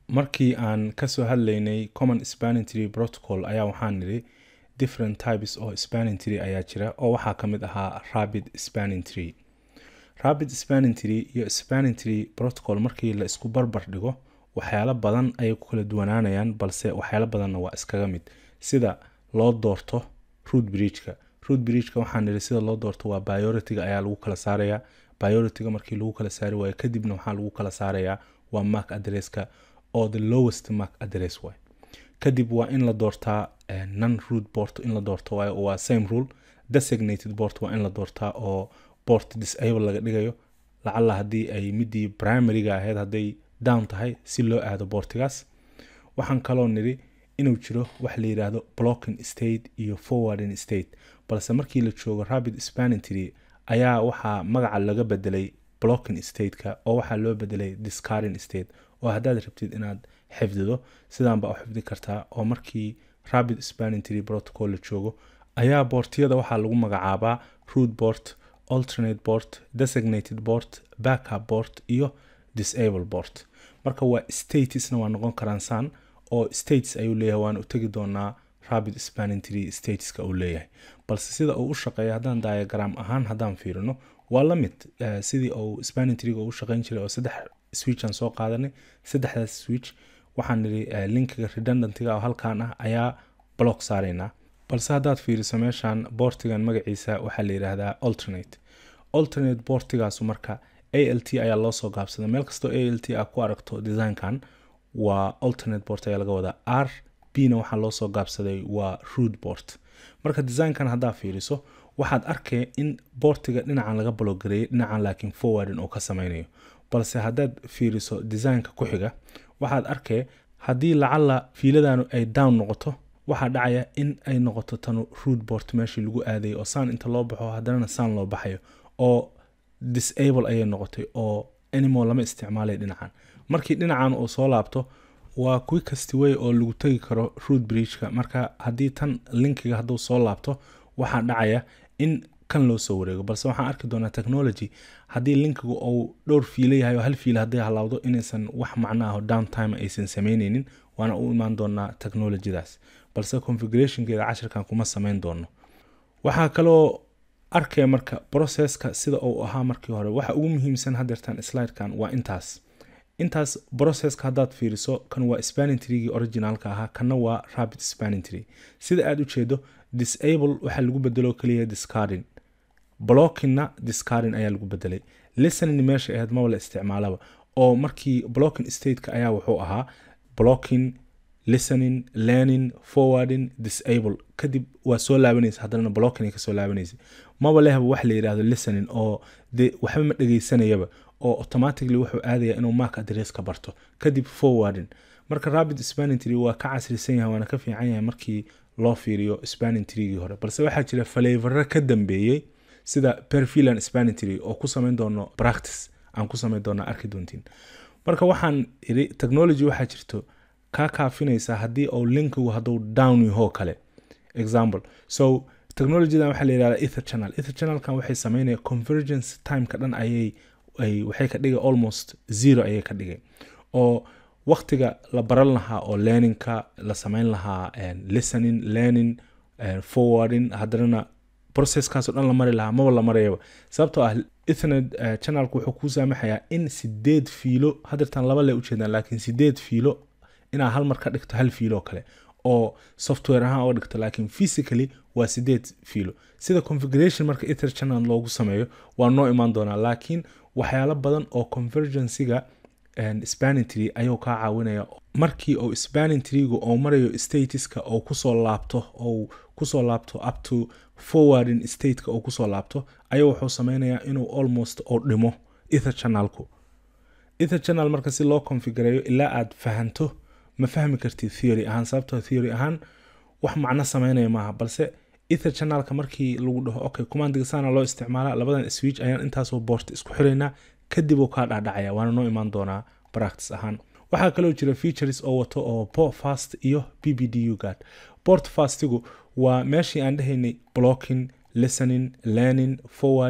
markii aan kasoo hadlaynay common spanning tree protocol ayaa waxaan nidhi different types oo spanning tree ayaa jira oo waxaa ka mid ahaa rapid spanning tree rapid spanning tree iyo spanning tree protocol markii la isku barbar dhigo waxyaalo badan ayay ku kala duwanaanayaan balse waxyaalo badanna waa iskaga mid sida loo doorto root bridgeka root bridgeka waxaan nidhi sida loo doorto waa bioritiga ayaa lagu kala saarayaa bioritiga markii lagu kala saari waayo kadibna waxaa lagu kala saarayaa waa mark adresska oo the lowest mark address waay kadib waa in la doortaa non root port in la doorto waayo waa same rule designated port waa in la doortaa oo port disable laga dhigayo lacalla haddii ay midii primaryga ahayd hadday down tahay si loo aado boortigaas waxaan kaloo nidhi inuu jiro wax la yidhaahdo blocking state iyo forwarding state balse markii la joogo rapid spanning tree ayaa waxaa magaca laga bedelay blocking stateka oo waxaa loo bedelay discarding state oo haddaad rabtid inaad xifdido sidaan baa u xifdi kartaa oo markii rapid spanning tree protocol la joogo ayaa boortiyada waxaa lagu magacaabaa root port alternate port designated port backup port iyo disable port marka waa statesna waa noqon karaan san oo states ayuu leeyahay waana u tegi doonaa rapid spanning tree stateska uu leeyahay balse sida uu u shaqeeya haddaan diagram ahaan haddaan fiirino waa la mid sidii uu spanning treega u shaqeyn jiray oo saddex switch aan soo qaadanay saddexdaas switch waxaan nidhi linkiga redundantiga oo halkan ah ayaa block saaraynaa balse haddaad fiiriso meeshan boortigan magaciisa waxaa la yidhaahdaa alternate alternate boortigaasu marka a l t ayaa loo soo gaabsaday meel kastoo a l t a ku aragto designkan waa alternate boort ayaa laga wadaa r b na waxaa loo soo gaabsaday waa root boort marka designkan haddaa fiiriso waxaad arkay in boortiga dhinacan laga bologareeyay dhinacan laakiin forwardin oo ka sameynayo balse haddaad fiiriso designka ku xiga waxaad arkay haddii lacalla fiiladanu ay down noqoto waxaa dhacaya in ay noqoto tanu root boort meeshii lagu aadayay oo saan inta loo baxo haddanana saan loo baxayo oo disable ayay noqotay oo animal lama isticmaalay dhinacan markii dhinacan uu soo laabto waa quickest way oo lagu tegi karo root bridgeka marka haddii tan linkiga hadduu soo laabto waxaa dhacaya in kan loo soo wareego balse waxaan arki doonaa technology haddii linkigu uu dhowr fiilo yahay oo hal fiilo hadday halaawdo inaysan wax macno ah oo downtime aysan sameyneynin waana u imaan doonaa technologydaas balse configurationkeeda cashirkan kuma sameyn doono waxaa kaloo arkaya marka processka sida uu ahaa markii hore waxa ugu muhiimsan hadeertan slidekan waa intaas intaas processka haddaad fiiriso kan waa spanning treegii originalka ahaa kanna waa rapid spanning tree sida aad u jeedo disable waxaa lagu bedelo keliya discarding blockingna discarding ayaa lagu bedelay listening meesha ahayd maba la isticmaalaba oo markii blocking stateka ayaa wuxuu ahaa blocking listening learning forwarding disable kadib waa soo laabanaysa haddana blocking kasoo laabanaysa maba lehba wax la yidhaahdo listening oo de waxba ma dhegeysanayaba oo automatically wuxuu aadaya inuu mark address ka barto kadib forwarding marka rapid spanning tree waa ka casrisan yahay waana ka fiican yahay markii loo fiiriyo spanning treegii hore balse waxaa jira flavoro ka dambeeyey sida perfilan spanning tree oo ku samayn doono practice aan ku samayn doona arki doontiin marka waxaan iri technology waxaa jirto kaa kaafinaysa haddii uu linkigu hadduu down yahoo kale example so technologydan waxaa la yidhahda ether channel ether channelkan waxay sameynaya convergence timeka dhan ayay ay waxay ka dhigay almost zero ayay ka dhigay oo waqtiga la baran lahaa oo learningka la sameyn lahaa listening learning forwarding haddanana processkaasoo dhan la mari lahaa maba la marayaba sababtoo ah ethernet channelku wuxuu kuu saamaxayaa in sideed fiilo hadeertan laba le ujeedaan laakiin sideed fiilo inaad hal mar ka dhigto hal fiilo kale oo software ahaan oga dhigto laakiin physically waa sideed fiilo sida configuration marka ether channel loogu sameeyo waa noo imaan doonaa laakiin waxyaalo badan oo convergencyga spanning tree ayuu kaa caawinaya markii uu spanning treegu uu marayo statuska uu kusoo laabto ou kusoo laabto up to forwarding stateka uu kusoo laabto ayuu wuxuu sameynayaa inuu almost uu dhimo ether channelku ether channel marka si loo configureeyo ilaa aad fahanto ma fahmi kartid theory ahaan sababtoo theory ahaan wax macno sameynaya maaha balse ether channelka markii lagu dhaho okay commandiga saana loo isticmaala labadan switch ayaan intaasoo boort isku xiraynaa kadib uu kaa dhacdhacaya waana noo imaan doonaa practice ahaan waxaa kaloo jira features oo wato oo port fast iyo b b d u guard port fastigu waa meeshii aan dhehaynay blocking listening learning forwarding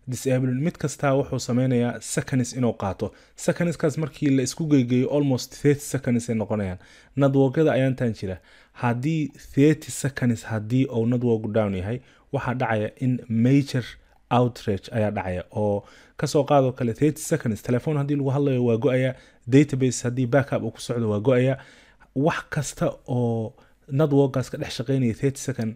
disabling mid kastaa wuxuu sameynayaa seconds inuu qaato secondskaas markii la isku geygeeyo almost thirty seconds ay noqonayaan nadwogyada ayaantan jira haddii thirty seconds haddii uu nadwogu down yahay waxaa dhacaya in major outrage ayaa dhacaya oo kasoo qaadoo kale thirty seconds telefoon haddii lagu hadlayo waa go-aya database haddii backup uu ku socdo waa go-aya wax kasta oo nadwogaas ka dhex shaqeynaya thirty second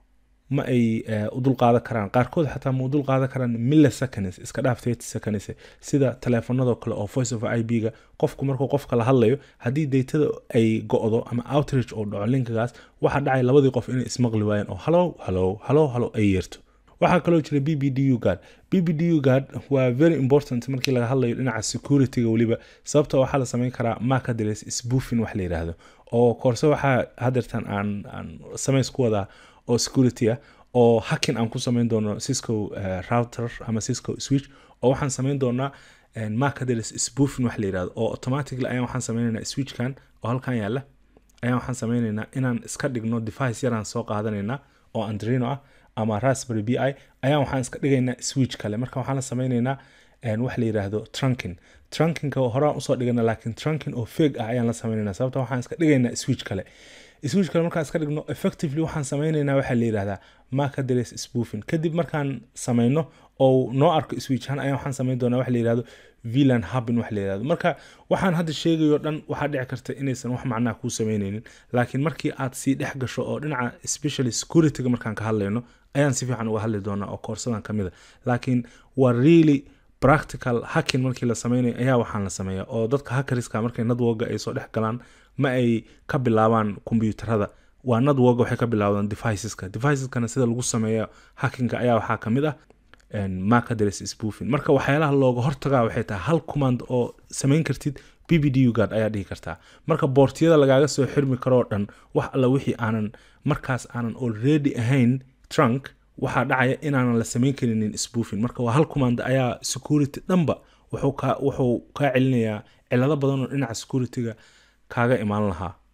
ma ay u dulqaadan karaan qaarkood xataa ma u dulqaadan karaan milliseconds iska dhaaf thirty seconds sida teleefanadoo kale oo voice of i b ga qofku markuu qofka la hadlayo haddii daytada ay go-do ama outrage uu dhaco linkagaas waxaa dhacay labadii qof inay ismaqli waayeen oo halow halow halow halow ay yeerto waxaa kaloo jira b b d u guard b b d u guard waa very important markii laga hadlayo dhinaca securityga weliba sababta waxaa la sameyn karaa mark address spoofing wax la yidhaahdo oo koorse waxaa hadeertan aan aan samays ku wadaa oo security ah oo hacking aan ku sameyn doono cisco router ama cisco switch oo waxaan sameyn doonaa mark address spoofing wax la yidhahdo oo automatically ayaan waxaan sameynaynaa switchkan oo halkan yaala ayaan waxaan sameynaynaa inaan iska dhigno device yaraan soo qaadanaynaa oo andrino ah ama raspberry b i ayaan waxaan iska dhigaynaa switch kale marka waxaan la sameynaynaa wax la yidhaahdo trunking trunkinka horaan usoo dhigana laakiin trunking oo feg ah ayaan la sameynaynaa sababta waxaan iska dhigaynaa switch kale switch kale markaan iska dhigno effectively waxaan sameynaynaa waxaa la yidhahdaa mark address spoofing kadib markaan sameyno oo noo arko switchan ayaan waxaan sameyn doonaa waxa la yidhahdo vilan hubin wax la yidhahdo marka waxaan hadda sheegayo dhan waxaa dhici karta inaysan wax macnaha kuu sameyneynin laakiin markii aad sii dhex gasho oo dhinaca specially securityga markaan ka hadlayno ayaan si fiican uga hadli doonaa oo koorsadan ka mid a laakiin waa really practical hacking markii la sameynayo ayaa waxaan la sameeya oo dadka hackeriska markay nadwoga ay soo dhex galaan ma ay ka bilaabaan kombiyuutarada waa nadwoga waxay ka bilaabdaan deviceska deviceskana sida lagu sameeyo hackinga ayaa waxaa ka mid ah mark address spoofing marka waxyaalaha looga hortagaa waxay tahay hal command oo samayn kartid b b d u guard ayaa dhihi kartaa marka boortiyada lagaaga soo xirmi karoo dhan wax alla wixii aanan markaas aanan already ahayn trunk waxaa dhacaya inaanan la samayn karinin spoofing marka waa hal command ayaa security dhanba wuxuu kaa celinayaa cilado badan oo dhinaca securityga kaaga imaan lahaa